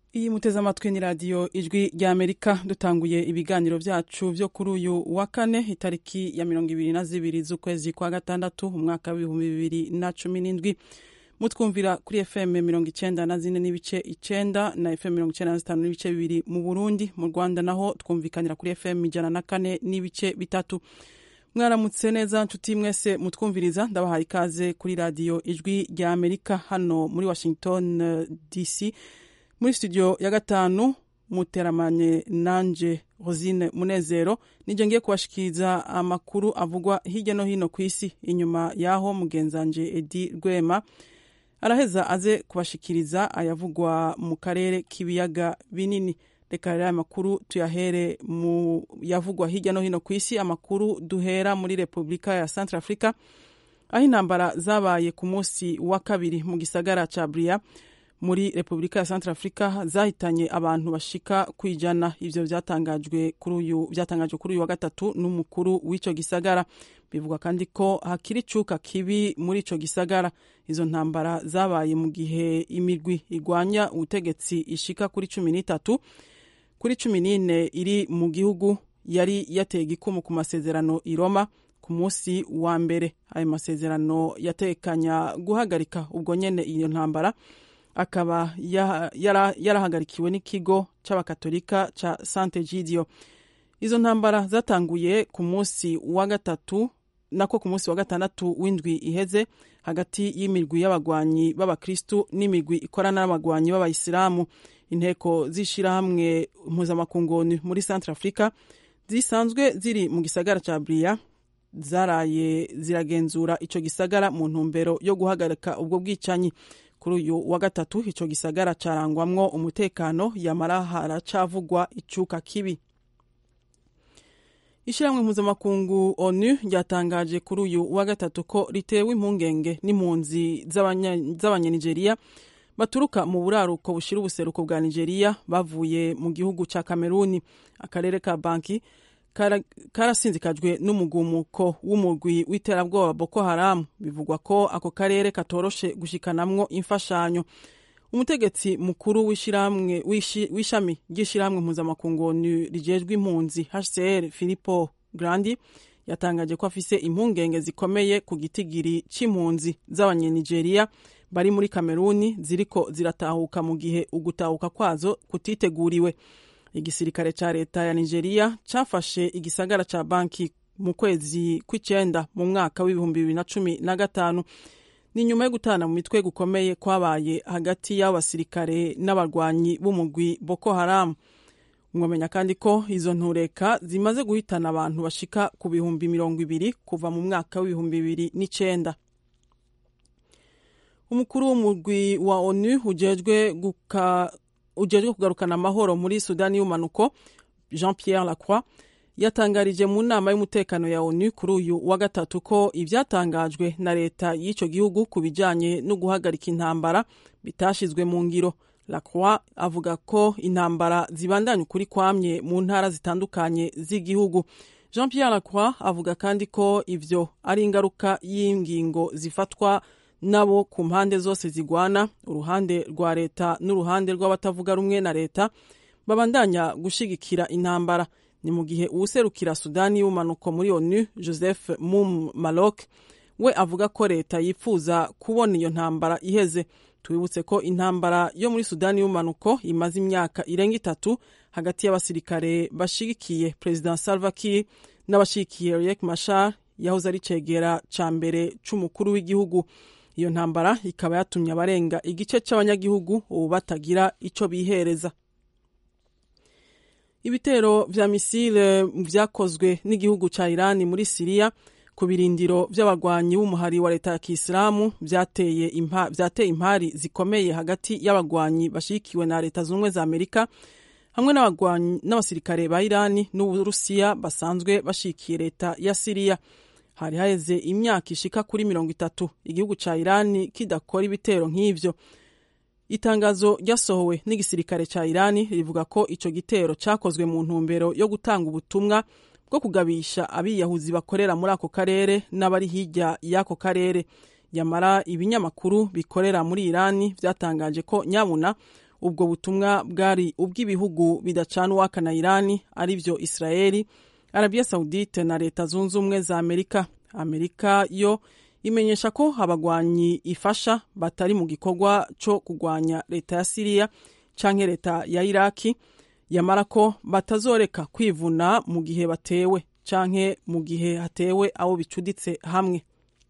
iyi muteze amatwi ni radiyo ijwi rya amerika dutanguye ibiganiro byacu byo kuri uyu wa kane itariki ya mirongo ibiri na zibiri z'ukwezi kwa gatandatu umwaka w'ibihumbi bibiri na cumi n'indwi mutwumvira kuri fm mirongo icyenda na zine n'ibice icyenda na fm mirongo icyenda na zitanu n'ibice bibiri mu burundi mu rwanda naho twumvikanira kuri fm ijana na kane n'ibice bitatu mwaramutse neza nshuti mwese mutwumviriza ndabahaye ikaze kuri radiyo ijwi rya amerika hano muri washington uh, dc muri studio ya gatanu muteramanye nanje rosine munezero nije ngiye kubashikiriza amakuru avugwa hirya no hino ku isi inyuma y'aho mugenzanje edi rwema araheza aze kubashikiriza ayavugwa mu karere k'ibiyaga binini reka rero aya makuru tuyahere mu yavugwa hirya no hino ku isi amakuru duhera muri repubulika ya centre africa aho intambara zabaye ku munsi wa kabiri mu gisagara ca bria muri repubulika ya centre africa zahitanye abantu bashika ku ijana ivyo vyatangajwe kuri uyu vyatangajwe kuri uyu wa gatatu n'umukuru w'ico gisagara bivugwa kandi ko hakiri icuka kibi muri ico gisagara izo ntambara zabaye mu gihe imigwi igwanya ubutegetsi ishika kuri cumi n'itatu kuri cumi n'ine iri mu gihugu yari yateye igikumu ku masezerano i roma ku munsi wa mbere ayo masezerano yatekanya guhagarika ubwo nyene iyo ntambara akaba yarahagarikiwe n'ikigo c'abakatolika ca sante gidio izo ntambara zatanguye ku munsi wa gatatu nako ku munsi wa gatandatu w'indwi iheze hagati y'imigwi y'abagwanyi b'abakristu n'imigwi ikorana n'abagwanyi b'abayisilamu inteko z'ishirahamwe mpuzamakungoni muri centre africa zisanzwe ziri mu gisagara ca bria zaraye ziragenzura ico gisagara mu ntumbero yo guhagarika ubwo bwicanyi kuri uyu wa gatatu ico gisagara carangwamwo umutekano yamara haracavugwa icuka kibi ishyirahamwe mpuzamakungu onu ryatangaje kuri uyu wa gatatu ko ritewe impungenge n'impunzi z'abanyanigeria baturuka mu buraruko bushira ubuseruko bwa nigeria bavuye mu gihugu ca kameruni akarere ka banki karasinzikajwe n'umugumuko w'umugwi w'iterabwoba boko haramu bivugwa ko ako karere katoroshe gushikanamwo imfashanyo umutegetsi mukuru w'ishami ry'ishyirahamwe mpuzamakungu rijejwe impunzi hcr filipo grandi yatangaje ko afise impungenge zikomeye ku gitigiri c'impunzi z'abanyanigeria bari muri kameruni ziriko ziratahuka mu gihe ugutahuka kwazo kutiteguriwe igisirikare ca leta ya nigeria cafashe igisagara ca banki mu kwezi kw'icenda mu mwaka w'ibihumbi bibiri na cumi na gatanu ni nyuma yo gutana mu mitwe gukomeye kwabaye hagati y'abasirikare n'abarwanyi b'umugwi boko haramu mwamenya kandi ko izo ntureka zimaze guhitana abantu bashika ku bihumbi mirongo ibiri kuva mu mwaka w'ibihumbi bibiri n'icenda umukuru w'umugwi wa onu ujejwe guka ujejwe kugarukana amahoro muri sudani y'umanuko jean pierre lacroix yatangarije mu nama y'umutekano ya onu kuri uyu wa gatatu ko ivyatangajwe na leta y'ico gihugu ku bijanye no guhagarika intambara bitashizwe mu ngiro lacroix avuga ko intambara zibandanya ukuri kwamye mu ntara zitandukanye z'igihugu jean pierre lacroix avuga kandi ko ivyo ari ingaruka y'ingingo zifatwa nabo ku mpande zose zigwana uruhande rwa leta n'uruhande rw'abatavuga rumwe na leta babandanya gushigikira intambara ni mu gihe uwuserukira sudani y'umanuko muri onu joseph mum malok we avuga ko leta yifuza kubona iyo ntambara iheze twibutse ko intambara yo muri sudani y'umanuko imaze imyaka irenga itatu hagati y'abasirikare bashigikiye perezida salva kiir n'abashigikiye riek mashar yahoze ari cegera ca mbere c'umukuru w'igihugu iyo ntambara ikaba yatumye abarenga igice c'abanyagihugu ubu batagira ico bihereza ibitero vya misile vyakozwe n'igihugu ca irani muri siriya ku birindiro vy'abagwanyi b'umuhari wa leta ya kisilamu vyateye impa, vyateye impari zikomeye hagati y'abagwanyi bashigikiwe na leta z'ubumwe za amerika hamwe n'abasirikare ba irani n'uburusiya basanzwe bashigikiye leta ya siriya hari haheze imyaka ishika kuri mirongo itatu igihugu ca irani kidakora ibitero nk'ivyo itangazo ryasohowe n'igisirikare ca irani rivuga ko ico gitero cakozwe mu ntumbero yo gutanga ubutumwa bwo kugabisha abiyahuzi bakorera muri ako karere n'abari hirya y'ako karere yamara ibinyamakuru bikorera muri irani vyatangaje ko nyabuna ubwo butumwa bwari ubw'ibihugu bidacana uwaka na irani ari byo israeli arabiya saudite na leta zunze ubumwe za amerika amerika yo imenyesha ko abagwanyi ifasha batari mu gikorwa cyo kurwanya leta ya siriya canke leta ya iraki yamara ko batazoreka kwivuna mu gihe batewe canke mu gihe hatewe abo bicuditse hamwe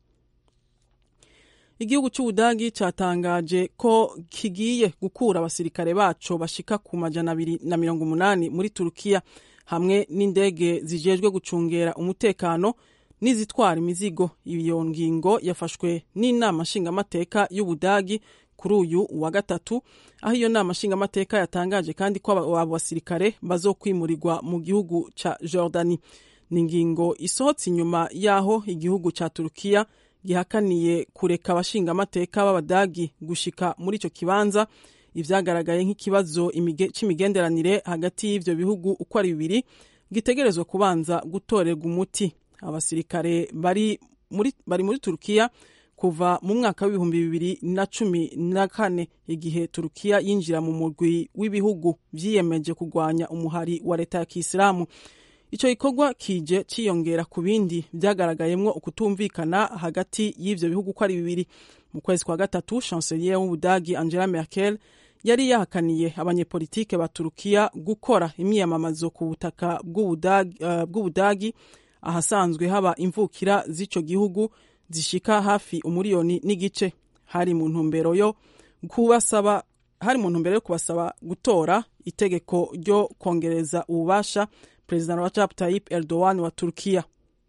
igihugu cy'ubudagi cyatangaje ko kigiye gukura abasirikare baco bashika ku majana abiri na mirongo umunani muri turukiya hamwe n'indege zijejwe gucungera umutekano n'izitwara imizigo iyo ngingo yafashwe n'inama nshingamateka y'ubudagi kuri uyu wa gatatu aho iyo nama nshingamateka yatangaje kandi ko abo basirikare bazokwimurirwa mu gihugu ca jordani ni ingingo isohotse inyuma y'aho igihugu ca turukiya gihakaniye kureka abashingamateka b'abadagi gushika muri ico kibanza ivyagaragaye nk'ikibazo c'imigenderanire hagati y'ivyo bihugu uko ari bibiri gitegerezwa kubanza gutorerwa umuti abasirikare bari muri, bari muri turukiya kuva mu mwaka w'ibihumbi bibiri na cumi na kane igihe turukiya yinjira mu murwi w'ibihugu vyiyemeje kurwanya umuhari wa leta ya kisilamu ico gikorwa kije ciyongera ku bindi vyagaragayemwo ukutumvikana hagati y'ivyo bihugu uko ari bibiri mu kwezi kwa gatatu chancelier w'ubudagi angela merkel yari yahakaniye abanyepolitike ba turukiya gukora imyiyamamazo ku butaka bw'ubudagi uh, ahasanzwe haba imvukira z'ico gihugu zishika hafi umuriyoni n'igice hari mu ntumbero yo kubasaba hari mu ntumbero yo kubasaba gutora itegeko ryo kongereza ububasha perezida Recep Tayyip Erdogan wa Turkiya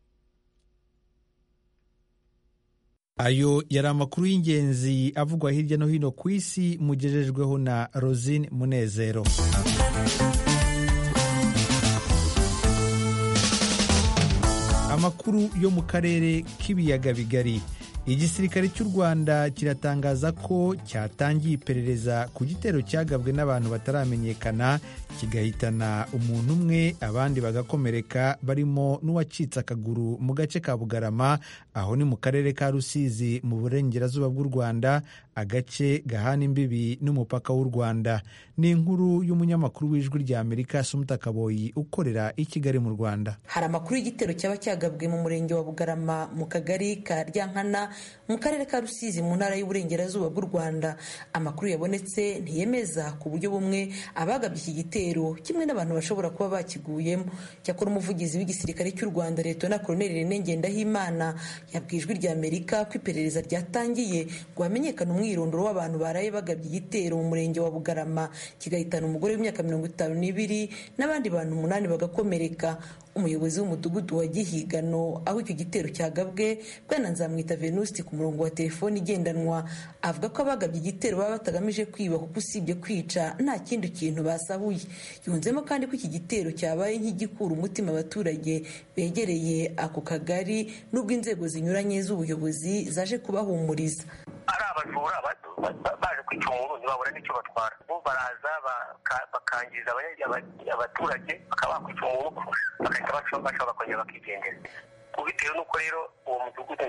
ayo yari amakuru y'ingenzi avugwa hirya no hino ku isi mugejejweho na Rosine Munezero amakuru yo mu karere k'ibiyaga bigari igisirikare cy'u rwanda kiratangaza ko cyatangiye iperereza ku gitero cyagabwe n'abantu bataramenyekana kigahitana umuntu umwe abandi bagakomereka barimo n'uwacitse akaguru mu gace ka bugarama aho ni mu karere ka rusizi mu burengerazuba bw'u rwanda agace gahana imbibi n'umupaka w'u rwanda ni inkuru y'umunyamakuru w'ijwi rya amerika sumuta kaboyi ukorera i kigali mu rwanda hari amakuru y'igitero cyaba cyagabwe mu murenge wa bugarama mu kagari ka ryankana mu karere ka rusizi mu ntara y'uburengerazuba bw'u rwanda amakuru yabonetse ntiyemeza ku buryo bumwe abagabye iki gitero kimwe n'abantu bashobora kuba bakiguyemo cyakora umuvugizi w'igisirikare cy'u rwanda leta na koroneli rene ngendahimana yabwiye ijwi rya amerika ko iperereza ryatangiye ngo hamenyekane umwirondoro w'abantu baraye bagabye igitero mu murenge wa bugarama kigahitana umugore w'imyaka mirongo itanu n'ibiri n'abandi bantu umunani bagakomereka umuyobozi w'umudugudu wa gihigano aho icyo gitero cyagabwe bwana nzamwita venusti ku murongo wa telefoni igendanwa avuga ko abagabye igitero baba batagamije kwiba kuko usibye kwica nta kindi kintu basahuye yunzemo kandi ko iki gitero cyabaye nk'igikura umutima abaturage begereye ako kagari n'ubwo inzego zinyuranye z'ubuyobozi zaje kubahumuriza ari abajura baje kwica umuntu ntibabura n'icyo batwara bo baraza bakangiza abaturage bakaba bakwica umuntu bagahita baca bakongera bakigendera bitewe n'uko rero uwo mudugudu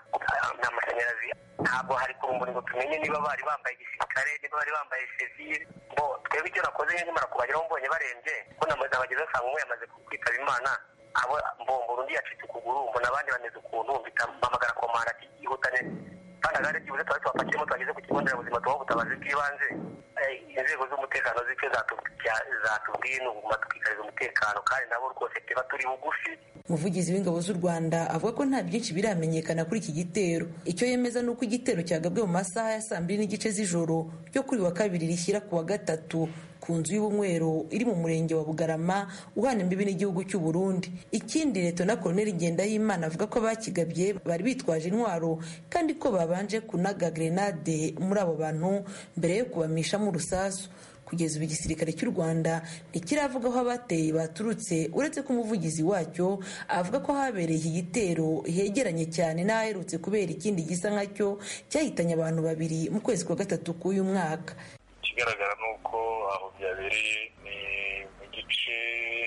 nta mashanyarazi ntabwo hari ku rumuri ngo tumenye niba bari bambaye igisirikare niba bari bambaye sivire bo twebwe icyo nakoze nkimara kubageraho mbonye barembye ko nabageze nsanga umwe yamaze kwitaba imana abo mbombora undi yacitse ukuguru mbona abandi bameze ukuntu mpamagara komanda ati yihutane kandi agare byibuze twari tubapakiyemo twageze ku kigo nderabuzima tubaha ubutabazi bw'ibanze inzego z'umutekano z'icyo zatubwiye ni uguma tukikariza umutekano kandi nabo rwose tuba turi bugufi umuvugizi w'ingabo z'u rwanda avuga ko nta byinshi biramenyekana kuri iki gitero icyo yemeza ni uko igitero cyagabwe mu masaha ya saa mbiri n'igice z'ijoro ryo kuri wa kabiri rishyira ku wa gatatu ku nzu y'ubunywero iri mu murenge wa bugarama uhana imbibi n'igihugu cy'u burundi ikindi leta na koroneli ngendahimana avuga ko abakigabye bari bitwaje intwaro kandi ko babanje kunaga grenade muri abo bantu mbere yo kubamishamo urusasu kugeza ubu igisirikare cy'u rwanda ntikiravuga aho abateye baturutse uretse ko umuvugizi wacyo avuga ko habereye iki gitero hegeranye cyane n'aherutse kubera ikindi gisa nkacyo cyahitanye abantu babiri mu kwezi kwa gatatu k'uyu mwaka ikigaragara ni uko aho byabereye ni mu gice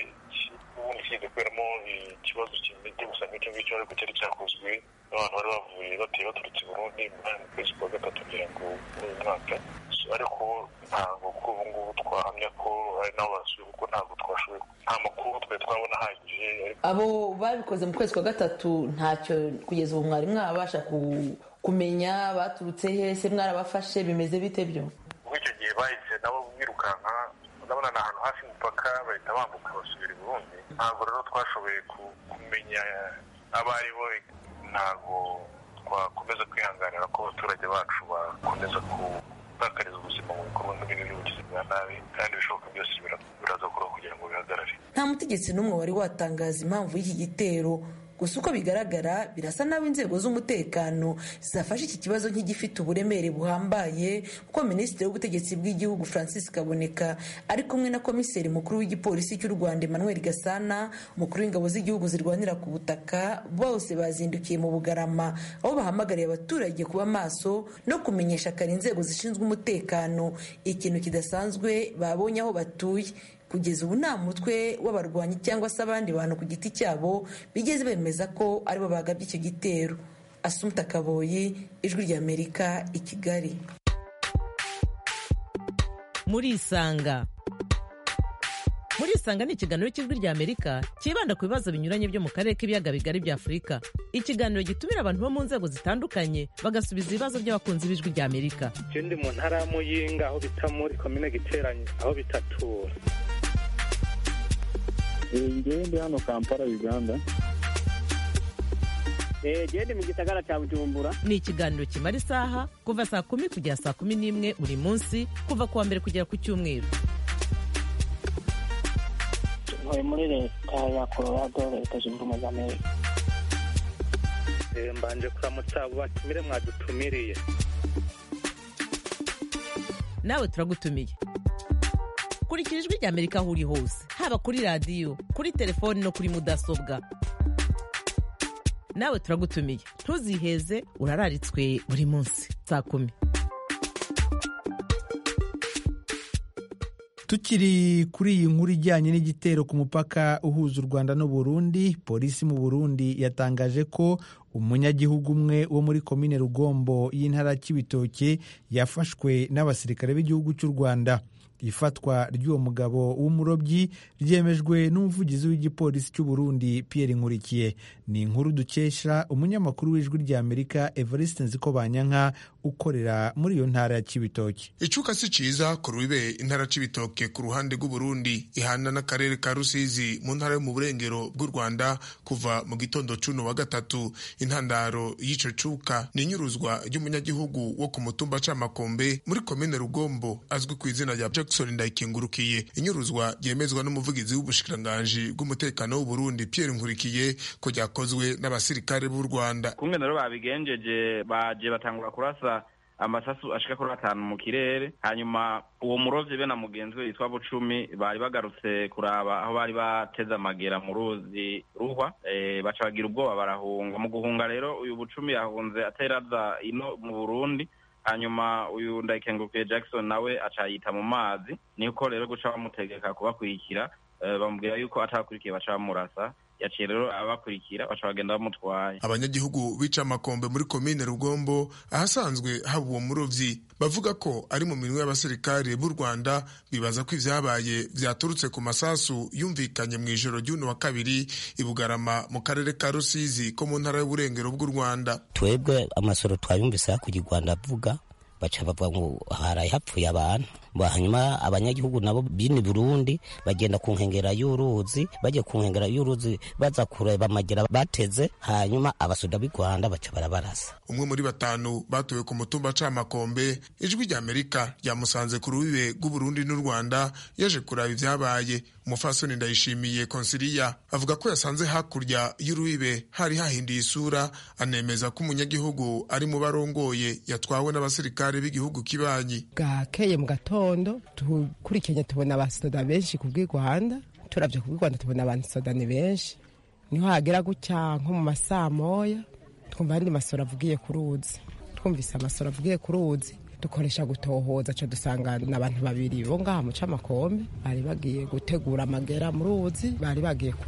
ubundi kigiye kuberamo ikibazo kimeze gusa nk'icyo ngicyo ariko cyari cyakozwe n'abantu bari bavuye bateye baturutse i burundi mu kwezi kwa gatatu kugira ngo muri uyu mwaka ariko ntabwo kuri ubu abo babikoze mu kwezi kwa gatatu ntacyo kugeza ubu mwari mwabasha kumenya baturutse hese mwarabafashe bimeze bite byo muri icyo gihe bahise nabo birukanka ndabona ni ahantu hafi y'umupaka bahita bambuka basubira i burundi ntabwo rero twashoboye kumenya abo ari bo ntabwo twakomeza kwihanganira ko abaturage bacu bakomeza gutakariza ubuzima mu bikorwa nk'ibi by'ubugizi bwa nabi kandi ibishoboka byose biraza kubaho kugira ngo bihagarare nta mutegetsi n'umwe wari watangaza impamvu y'iki gitero gusa uko bigaragara birasa naho inzego z'umutekano zafashe iki kibazo nk'igifite uburemere buhambaye kuko minisitiri w'ubutegetsi bw'igihugu francis kaboneka ari kumwe na komiseri mukuru w'igipolisi cy'u rwanda emmanuel gasana umukuru w'ingabo z'igihugu zirwanira ku butaka bose bazindukiye mu bugarama aho bahamagariye abaturage kuba maso no kumenyesha kare inzego zishinzwe umutekano ikintu kidasanzwe babonye aho batuye kugeza ubu nta mutwe w'abarwanyi cyangwa se abandi bantu ku giti cyabo bigeze bemeza ko aribo bagabye icyo gitero asumta kaboyi ijwi ry'amerika i kigali murisanga murisanga ni ikiganiro cy'ijwi ry'amerika cyibanda ku bibazo binyuranye byo mu karere k'ibiyaga bigari bya afurika ikiganiro gitumira abantu bo mu nzego zitandukanye bagasubiza ibibazo by'abakunzi b'ijwi ry'amerika icyo ndi mu ntara ya muyinga aho bita muri komine giteranye aho bitatura ngewe ndi hano kampala uganda genda mu gisagara cya bujumbura ni ikiganiro kimara isaha kuva saa kumi kugera saa kumi n'imwe buri munsi kuva ku wa mbere kugera ku cyumweru ntuye muri leta ya colorado leta zunze ubumwe za amerika mbanje kuramutsa abo batumire mwadutumiriye nawe turagutumiye kurikira ijwi ry'amerika aho uri hose haba kuri radiyo kuri telefoni no kuri mudasobwa nawe turagutumiye ntuziheze urararitswe buri munsi saa kumi tukiri kuri iyi nkuru ijyanye n'igitero ku mupaka uhuza u rwanda n'uburundi polisi mu burundi yatangaje ko umunyagihugu umwe wo muri komine rugombo y'intara y'ibitoke yafashwe n'abasirikare b'igihugu cy'u rwanda ifatwa ry'uwo mugabo w'umurobyi ryemejwe n'umuvugizi w'igipolisi cy'u Burundi Pierre Nkurikiye ni inkuru dukesha umunyamakuru w'ijwi ry'Amerika Evariste Nzikobanyanka ukorera muri iyo ntara ya Cibitoke icuka si ciza ku rubibe intara Cibitoke ku ruhande rw'u Burundi ihana n'akarere ka Rusizi mu ntara yo mu burengero bw'u Rwanda kuva mu gitondo cuno wa gatatu intandaro y'ico cuka ni inyuruzwa ry'umunyagihugu wo ku mutumba Camakombe muri komine Rugombo azwi ku izina rya Jackson Ndayikengurukiye inyuruzwa ryemezwa n'umuvugizi w'ubushikiranganji bw'umutekano w'u Burundi Pierre Nkurikiye ko ryakozwe n'abasirikare b'u Rwanda kumwe rero babigenjeje baje batangura kurasa amasasu ashika kuri atanu mu kirere hanyuma uwo murovyi be na mugenzi we yitwa bucumi bari bagarutse kuraba aho bari bateze amagera mu ruzi ruhwa e, baca bagira ubwoba barahunga mu guhunga rero uyu bucumi yahunze ateraza ino mu burundi hanyuma uyu ndayikengurukiye jackson nawe aca yita mu mazi niko rero guca bamutegeka kubakurikira e, bamubwira yuko atabakurikiye baca bamurasa yaciye rero abakurikira baca bagenda bamutwaye abanyagihugu bica amakombe muri komine rugombo ahasanzwe haba uwo murovyi bavuga ko ari mu minwe y'abasirikare b'u rwanda bibaza ko ivyabaye vyaturutse ku masasu yumvikanye mu ijoro ry'uno wa kabiri i bugarama mu karere ka rusizi ko mu ntara y'uburengero bw'u rwanda twebwe amasoro twayumvise hakurya u rwanda avuga baca bavuga ngo haraye hapfuye abantu hanyuma abanyagihugu nabo bini burundi bagenda ku nkengera y'uruzi bajya ku nkengera y'uruzi baza kureba amagera bateze hanyuma abasoda b'i rwanda baca barabarasa umwe muri batanu batowe ku mutumba camakombe ijwi rya amerika ryamusanze ku rubibe rw'uburundi n'u rwanda yaje kuraba ivyabaye umufasoni ndayishimiye konsiliya avuga ko yasanze hakurya y'urubibe hari hahinduye isura anemeza ko umunyagihugu ari mu barongoye yatwawe n'abasirikare b'igihugu kibanyi bwakeye mu gatondo dukurikiranye tubona abasoda benshi ku bw'i rwanda turabye ku bw'i rwanda tubona abasoda ni benshi niho hagera gutya nko mu masaa moya twumva andi masoro avugiye ku ruzi twumvise amasoro avugiye ku ruzi dukoresha gutohoza ca dusanga n'abantu babiri bo ngaha mu camakombe bari bagiye gutegura amagera mu ruzi bari bagiye kuroba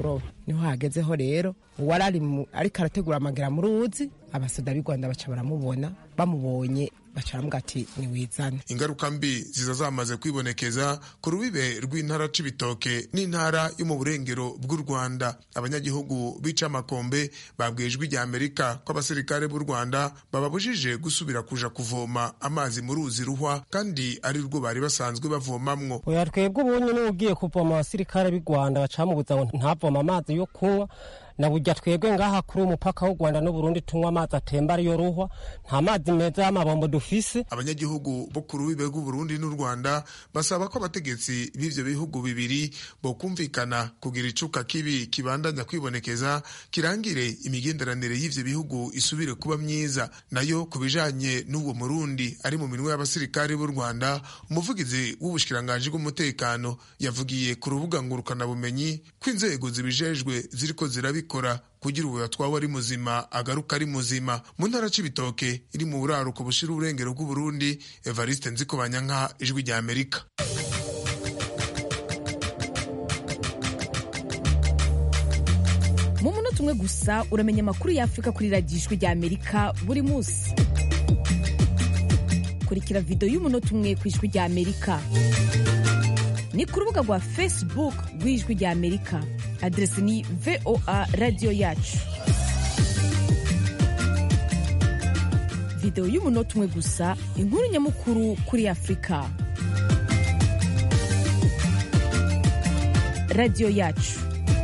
niho hagezeho rero uwari ari mu- ariko arategura amagera mu ruzi abasoda b'i rwanda baca baramubona bamubonye baca baramuga ati niwizane ingaruka mbi ziza zamaze kwibonekeza ku rubibe rw'intara c'ibitoke n'intara yo mu burengero bw'u rwanda abanyagihugu bica amakombe babwiye ijwi rya amerika ko abasirikare b'u rwanda bababujije gusubira kuja kuvoma amazi mu ruzi ruhwa kandi ari rwo bari basanzwe bavomamwo oya twebwe ubunye niba ugiye kuvoma abasirikare b'i rwanda bacamubuza ngo ntavoma amazi yo kunywa na burya twebwe ngaha kuri umupaka w'u rwanda n'uburundi tunywa amazi atemba ariyo ruhwa nta mazi meza y'amabombo dufise abanyagihugu bo ku rubibe rw'uburundi n'u rwanda basaba ko abategetsi b'ivyo bihugu bibiri bokumvikana kugira icuka kibi kibandanya kwibonekeza kirangire imigenderanire y'ivyo bihugu isubire kuba myiza nayo ku bijanye n'uwo murundi ari mu minwe y'abasirikare b'u rwanda umuvugizi w'ubushikiranganji bw'umutekano yavugiye ku rubuga ngurukanabumenyi ko inzego zibijejwe ziriko zirabikora kugira ubu yatwawe ari muzima agaruka ari muzima mu ntara c'ibitoke iri mu buraruko bushira uburengero bw'uburundi evariste nzikobanyanka ijwi rya amerika mu munota umwe gusa uramenya amakuru y'afurika kuri radiyo ijwi rya amerika buri munsi kurikira videwo y'umunota umwe ku ijwi rya amerika ni ku rubuga rwa facebook rw'ijwi rya amerika aderesi ni voa radiyo yacu videwo y'umunota umwe gusa inkuru nyamukuru kuri afurika radiyo yacu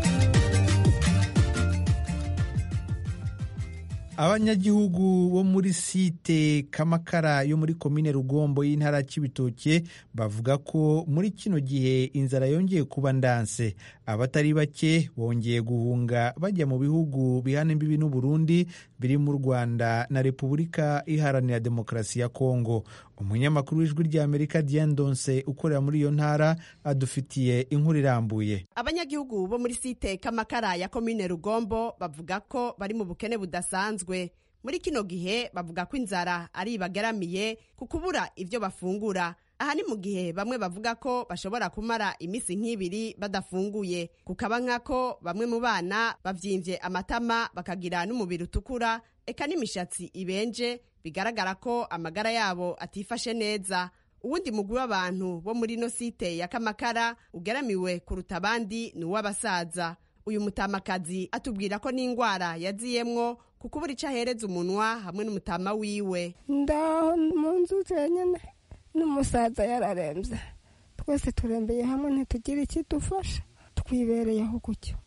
abanyagihugu bo muri site kamakara yo muri komine rugombo y'intara y'ibitoke bavuga ko muri kino gihe inzara yongeye kuba ndanse abatari bake bongeye guhunga bajya mu bihugu bihana imbibi n'uburundi biri mu rwanda na repubulika iharanira demokarasi ya kongo umunyamakuru w'ijwi ry'amerika diane donse ukorera muri iyo ntara adufitiye inkuru irambuye abanyagihugu bo muri site kamakara ya komine rugombo bavuga ko bari mu bukene budasanzwe muri kino gihe bavuga ko inzara ari ibagaramiye ku kubura ibyo bafungura aha ni mu gihe bamwe bavuga ko bashobora kumara iminsi nk'ibiri badafunguye kukaba nk'ako bamwe mu bana bavyimvye amatama bakagira n'umubiri utukura eka n'imishatsi ibenje bigaragara ko amagara yabo atifashe neza uwundi mugwi w'abantu bo muri ino site ya kamakara ugeramiwe kuruta abandi ni uw'abasaza uyu mutamakazi atubwira ko n'indwara yaziyemwo ku kubura ico ahereza umunwa hamwe n'umutama wiwe ndaho mu nzu zenyine n'umusaza yararembye twese turembeye hamwe ntitugire ikidufasha twibereyeho gutyo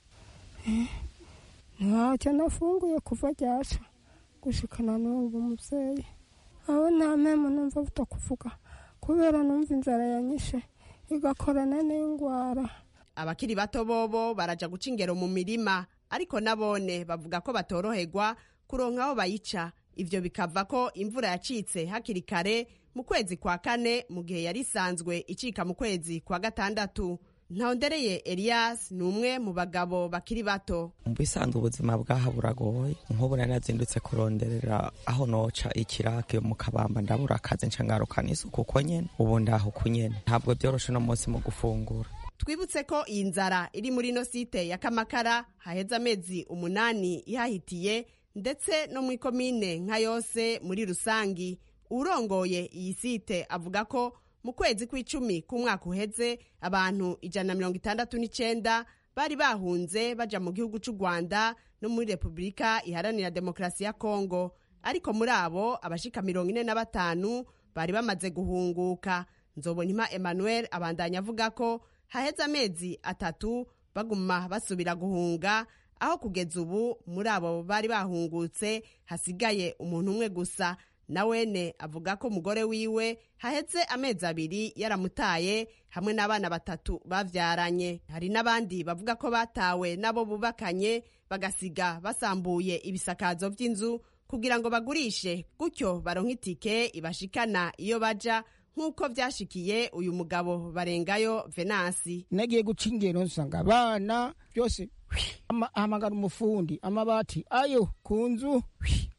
ntacyo nafunguye kuva ryaca gushikana n'ubu mubyeyi aho nta mpemu numva buta kuvuga kubera numva inzara yanyishe igakorana n'indwara abakiri bato bobo baraja guca ingero mu mirima ariko nabone bavuga ko batoroherwa kuronka aho bayica ivyo bikava ko imvura yacitse hakiri kare mu kwezi kwa kane mu gihe yari isanzwe icika mu kwezi kwa gatandatu ntawondereye elias ni umwe mu bagabo bakiri bato mu bisanzwe ubuzima bwaha buragoye nk'ubu nari nazindutse kuronderera aho noca ikirake mu kabamba ndabura akazi nca ngarukana isuku uko nyene ubu ndaho uko nyene ntabwo byoroshe uno munsi mu gufungura twibutse ko iyi nzara iri muri ino site ya kamakara haheze amezi umunani ihahitiye ndetse no mu ikomine nka yose muri rusangi urongoye iyi site avuga ko mu kwezi kw'icumi k'umwaka uheze abantu ijana na mirongo itandatu n'icenda bari bahunze baja mu gihugu c'u rwanda no muri repubulika iharanira demokarasi ya kongo ariko muri abo abashika mirongo ine na batanu bari bamaze guhunguka nzobonima emmanuel abandanya avuga ko haheze amezi atatu baguma basubira guhunga aho kugeza ubu muri abo bari bahungutse hasigaye umuntu umwe gusa na wene avuga ko umugore wiwe haheze amezi abiri yaramutaye hamwe n'abana batatu bavyaranye hari n'abandi bavuga ko batawe n'abo bubakanye bagasiga basambuye ibisakazo vy'inzu kugira ngo bagurishe gutyo baronke itike ibashikana iyo baja nk'uko vyashikiye uyu mugabo barengayo venasi nagiye guca ingero nsanga abana byose ahamagara umufundi amabati ayo ku nzu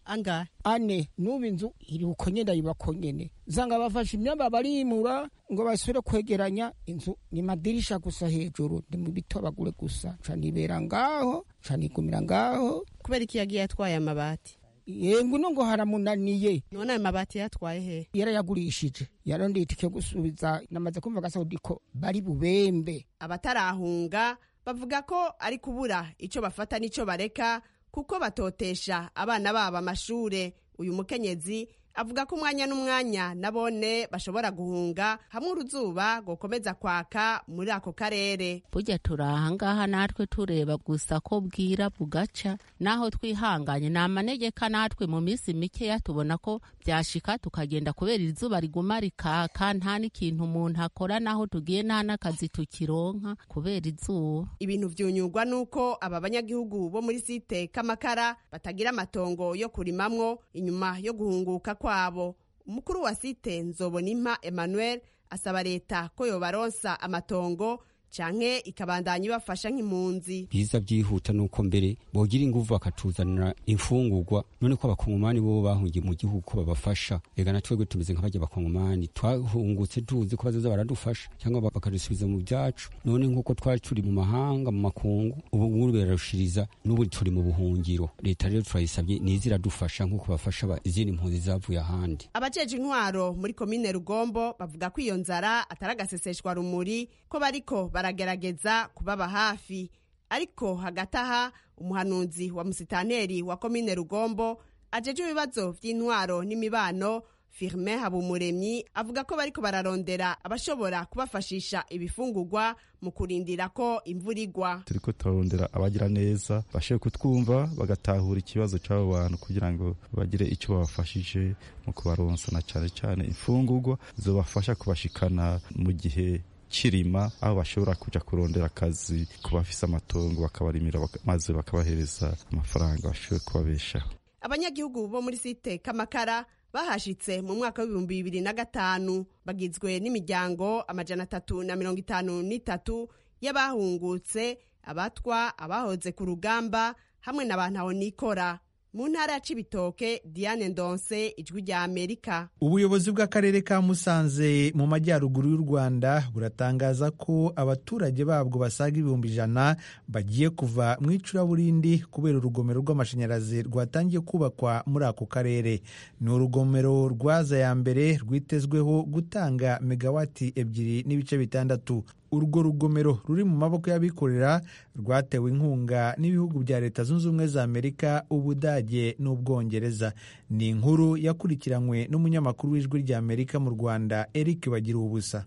angahe ane n'ubu inzu iri uko nyene yubako nyene usanga bafashe imyamba barimura ngo basubire kwegeranya inzu ni madirisha gusa hejuru ni mu bitobagure gusa ca nibera ngaho ca nigumira ngaho kubera iki yagiye atwaye amabati yengu no ngo haramunaniye none ayo mabati yatwaye he yarayagurishije yarondeye itike yo gusubiza namaze kumva gasaudi ko bari bubembe abatarahunga bavuga ko ari kubura ico bafata n'ico bareka kuko batotesha abana babo amashure uyu mukenyezi avuga ko umwanya n'umwanya nabone bashobora guhunga hamwe uruzuba gokomeza kwaka muri ako karere burya turi ahangaha natwe tureba gusa ko bwira bugaca naho twihanganye ni amanegeka natwe mu minsi mikeya tubona ko byashika tukagenda kubera izuba riguma rikaka nta n'ikintu umuntu akora naho tugiye nta n'akazi tukironka kubera izuba ibintu vyunyurwa nuko aba banyagihugu bo muri site kamakara batagira amatongo yo kurimamwo inyuma yo guhunguka kwabo umukuru wa site nzobonimpa emmanuel asaba leta ko yobaronsa amatongo canke ikabandanya ibafasha nk'impunzi biza byihuta nuko mbere bogira inguvu bakatuzanira imfungurwa none ko abakongomani bo bahungiye mu gihugu ko babafasha ega na twebwe tumeze nk'abajya abakongomani twahungutse tuzi ko bazaza baradufasha cyangwa bakadusubiza mu byacu none nk'uko twari turi mu mahanga mu makungu ubu ngubu birarushiriza n'ubu turi mu buhungiro leta rero turayisabye niza iradufasha nk'uko bafasha izindi mpunzi zavuye ahandi abajeje intwaro muri komine rugombo bavuga ko iyo nzara atari agaseseshwa rumuri ko bariko baragerageza kubaba hafi ariko hagati aha umuhanuzi wa musitanteri wa komine rugombo ajeje ibibazo vy'intwaro n'imibano firme habumuremyi avuga ko bariko bararondera abashobora kubafashisha ibifungurwa mu kurindira ko imvura igwa turiko turarondera abagira neza bashoboye kutwumva bagatahura ikibazo c'abo bantu kugira ngo bagire ico babafashije mu kubaronsa na cane cane imfungurwa zobafasha kubashikana mu gihe kirima aho bashobora kuja kurondera akazi ku bafise amatongo bakabarimira maze bakabahereza amafaranga bashoboye kubabeshaho abanyagihugu bo muri site kamakara bahashitse mu mwaka w'ibihumbi bibiri na gatanu bagizwe n'imiryango amajana atatu na mirongo itanu n'itatu y'abahungutse abatwa abahoze ku rugamba hamwe na bantaho nikora mu ntara ya cibitoke diane ndonse ijwi rya amerika ubuyobozi bw'akarere ka musanze mu majyaruguru y'u rwanda buratangaza ko abaturage babwo basaga ibihumbi ijana bagiye kuva mu icuraburindi kubera urugomero rw'amashanyarazi rwatangiye kubakwa muri ako karere ni urugomero rwaza ya mbere rwitezweho gutanga megawati ebyiri n'ibice bitandatu urwo rugomero ruri mu maboko y'abikorera rwatewe inkunga n'ibihugu bya leta zunze ubumwe za amerika ubudage n'ubwongereza ni inkuru yakurikiranywe n'umunyamakuru w'ijwi rya amerika mu rwanda eric bagira ubusa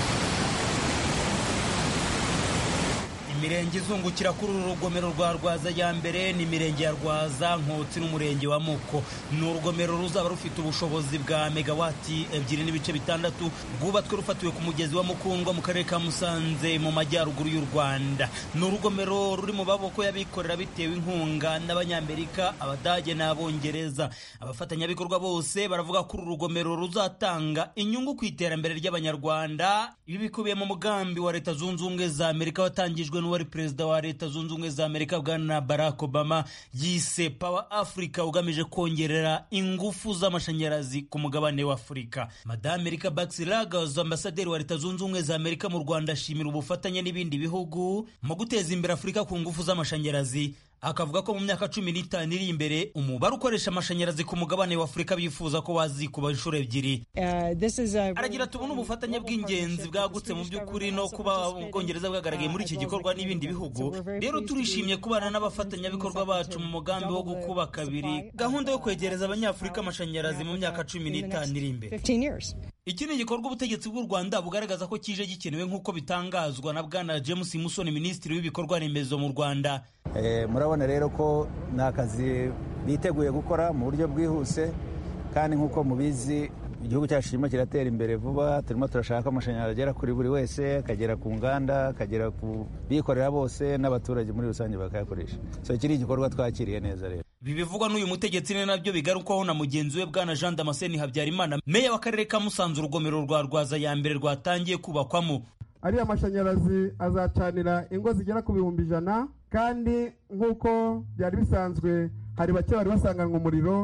imirenge izungukira kuri uru rugomero rwa rwaza ya mbere ni imirenge ya rwaza nkotsi n'umurenge wa muko ni urugomero ruzaba rufite ubushobozi bwa megawati ebyiri n'ibice bitandatu rwubatswe rufatiwe ku mugezi wa mukundwa mu karere ka musanze mu majyaruguru y'u rwanda ni urugomero ruri mu maboko y'abikorera bitewe inkunga n'abanyamerika abadage n'abongereza abafatanyabikorwa bose baravuga ko uru rugomero ruzatanga inyungu ku iterambere ry'abanyarwanda ibi bikubiye mu mugambi wa leta zunze ubumwe za amerika watangijwe n'uwari perezida wa leta zunze ubumwe za amerika bwana barack obama yise power africa ugamije kongerera ingufu z'amashanyarazi ku mugabane wa afurika madame erika baxilagos ambasaderi wa leta zunze ubumwe za amerika mu rwanda ashimira ubufatanye n'ibindi bihugu mu guteza imbere afurika ku ngufu z'amashanyarazi akavuga ko mu myaka cumi n'itanu iri imbere umubare ukoresha amashanyarazi ku mugabane wa afurika bifuza ko wazikuba inshuro ebyiri aragira tubona ubufatanye bw'ingenzi bwagutse mu by'ukuri no kuba ubwongereza bwagaragaye muri iki gikorwa n'ibindi bihugu rero turishimye kubana n'abafatanyabikorwa bacu mu mugambi wo gukuba kabiri gahunda yo kwegereza abanyafurika amashanyarazi mu myaka cumi n'itanu iri imbere iki ni igikorwa ubutegetsi bw'u rwanda bugaragaza ko kije gikenewe nk'uko bitangazwa na bwana james musoni minisitiri w'ibikorwa remezo mu rwanda murabona rero ko ni akazi biteguye gukora mu buryo bwihuse kandi nk'uko mubizi igihugu cyacu kirimo kiratera imbere vuba turimo turashaka amashanyarazi agera kuri buri wese akagera ku nganda akagera ku bikorera bose n'abaturage muri rusange bakayakoresha so iki ni igikorwa twakiriye neza rero ibi bivugwa n'uyu mutegetsi ni nabyo bigarukwaho na mugenzi we bwana jean damascene habyarimana meya w'akarere ka musanze urugomero rwa rwaza ya mbere rwatangiye kubakwamo ariya mashanyarazi azacanira ingo zigera ku bihumbi ijana kandi nk'uko byari bisanzwe hari bake bari basanganywe umuriro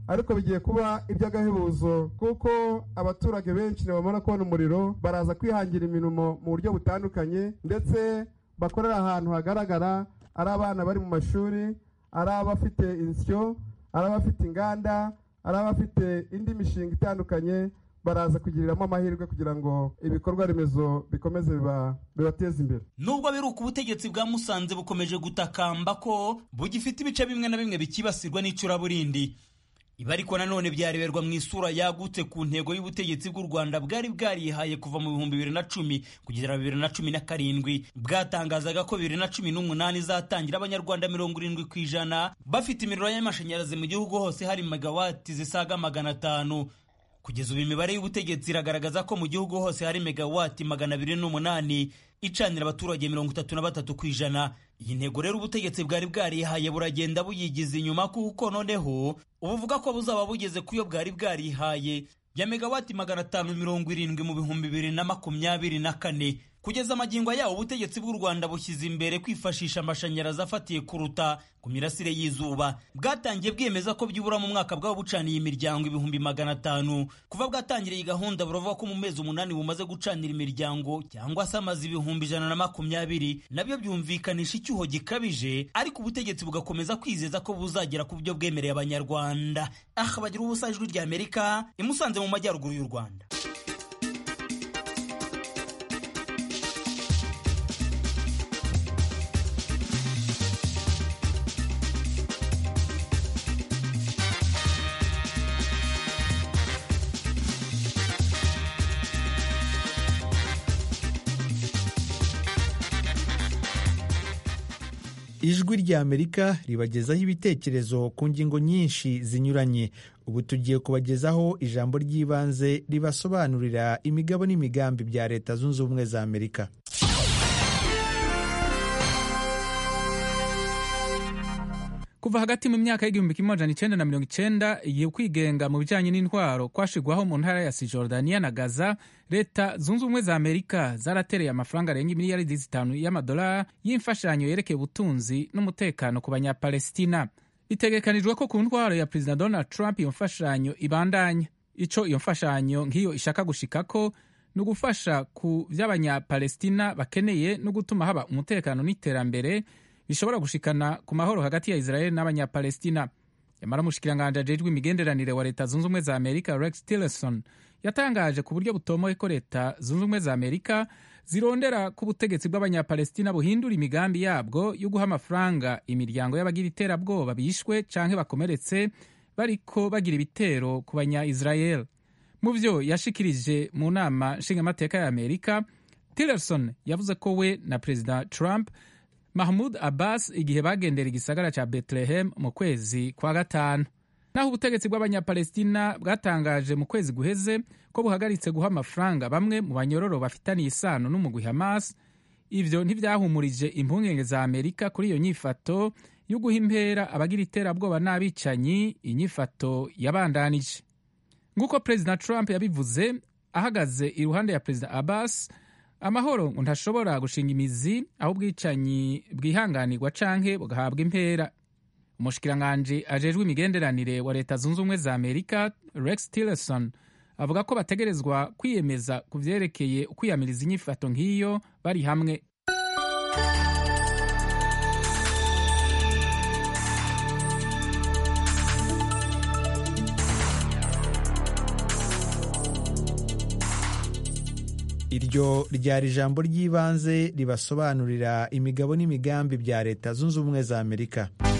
ariko bigiye kuba iby'agahebuzo kuko abaturage benshi ntibamara kubona umuriro baraza kwihangira imirimo mu buryo butandukanye ndetse bakorera ahantu hagaragara ari abana bari mu mashuri ari abafite insyo ari abafite inganda ari abafite indi mishinga itandukanye baraza kugiriramo amahirwe kugira ngo ibikorwa remezo bikomeze bibateze imbere nubwo biruka ubutegetsi bwa musanze bukomeje gutakamba ko bugifite ibice bimwe na bimwe bikibasirwa n'icuraburindi ibi ariko nanone byareberwa mu isura yagutse ku ntego y'ubutegetsi bw'u rwanda bwari bwarihaye kuva mu bihumbi bibiri na cumi kugera bibiri na cumi na karindwi bwatangazaga ko bibiri na cumi n'umunani izatangira abanyarwanda mirongo irindwi ku ijana bafite imiriro y'amashanyarazi mu gihugu hose hari megawati zisaga magana atanu kugeza ubu imibare y'ubutegetsi iragaragaza ko mu gihugu hose hari megawati magana abiri n'umunani icanira abaturage mirongo itatu na batatu ku ijana iyi ntego rero ubutegetsi bwari bwarihaye buragenda buyigiza inyuma kuko noneho ubuvuga ko buzaba bugeze ku yo bwari bwarihaye ya megawati magana atanu mirongo irindwi mu bihumbi bibiri na makumyabiri na kane kugeza amagingo yawo ubutegetsi bw'u rwanda bushyize imbere kwifashisha amashanyarazi afatiye kuruta ku mirasire y'izuba bwatangiye bwemeza ko byibura mu mwaka bwaba bucaniye imiryango ibihumbi magana atanu kuva bwatangiriye iyi gahunda buravuga ko mu mezi umunani bumaze gucanira imiryango cyangwa se amaze ibihumbi ijana na makumyabiri nabyo byumvikanisha icyuho gikabije ariko ubutegetsi bugakomeza kwizeza ko buzagera ku byo bwemereye abanyarwanda aha bagira ubusa ijwi rya amerika imusanze mu majyaruguru y'u rwanda ijwi rya amerika ribagezaho ibitekerezo ku ngingo nyinshi zinyuranye ubu tugiye kubagezaho ijambo ry'ibanze ribasobanurira imigabo n'imigambi bya leta zunze ubumwe za amerika kuva hagati mu myaka y'igihumbi kimwe amajana icenda na mirongo icenda igihe kwigenga mu bijanye n'intwaro kwashigwaho mu ntara ya sijordaniya na gaza leta zunze ubumwe za amerika zaratereye amafaranga arenga imiliyaridi zitanu y'amadolari y'imfashanyo yerekeye ubutunzi n'umutekano ku banyapalestina bitegekanijwe ko ku ntwaro ya perezida donald trump iyo mfashanyo ibandanya ico iyo mfashanyo nk'iyo ishaka gushikako ni ugufasha ku vy'abanyapalestina bakeneye no gutuma haba umutekano n'iterambere bishobora gushikana ku mahoro hagati ya israel n'abanyapalestina yamara umushikiranganji ajejwe imigenderanire wa leta zunze ubumwe za amerika rex tillerson yatangaje ku buryo butomoye ko leta zunze ubumwe za amerika zirondera ko ubutegetsi bw'abanyapalestina buhindura imigambi yabwo yo guha amafaranga imiryango y'abagira iterabwoba bishwe canke bakomeretse bariko bagira ibitero ku banya-israel mu vyo yashikirije mu nama nshingamateka ya amerika tillerson yavuze ko we na perezida trump mahmud abbas igihe bagendera igisagara ca bethlehem mu kwezi kwa gatanu naho ubutegetsi bw'abanyapalestina bwatangaje mu kwezi guheze ko buhagaritse guha amafaranga bamwe mu banyororo bafitaniye isano n'umugwi hamas ivyo ntivyahumurije impungenge za amerika kuri iyo nyifato yo guha impera abagira iterabwoba n'abicanyi inyifato yabandanije nk'uko perezida trump yabivuze ahagaze iruhande ya perezida abbas amahoro ngo ntashobora gushinga imizi aho ubwicanyi bwihanganirwa canke bugahabwa impera umushikiranganji ajejwe imigenderanire wa leta zunze ubumwe za amerika rex tillerson avuga ko bategerezwa kwiyemeza ku vyerekeye ukwiyamiriza inyifato nk'iyo bari hamwe iryo ryari ijambo ry'ibanze ribasobanurira imigabo n'imigambi bya leta zunze ubumwe za amerika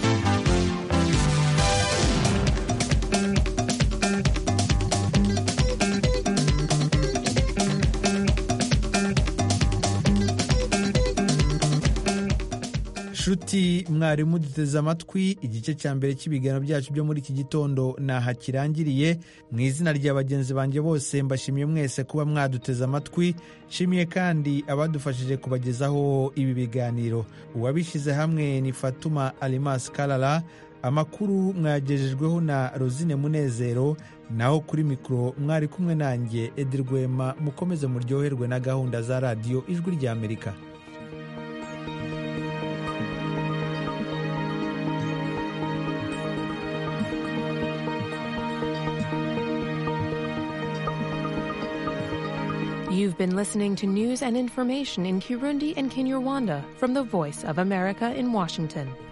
nshuti mwarimu duteze amatwi igice cya mbere cy'ibiganiro byacu byo muri iki gitondo naha kirangiriye mu izina rya bagenzi banjye bose mbashimiye mwese kuba mwaduteze amatwi nshimiye kandi abadufashije kubagezaho ibi biganiro uwabishyize hamwe ni fatuma alimas karara amakuru mwagejejweho na rosine munezero naho kuri mikoro mwari kumwe nanjye edirwema mukomeze muryoherwe na gahunda za radiyo ijwi rya amerika You've been listening to news and information in Kirundi and Kinyarwanda from the Voice of America in Washington.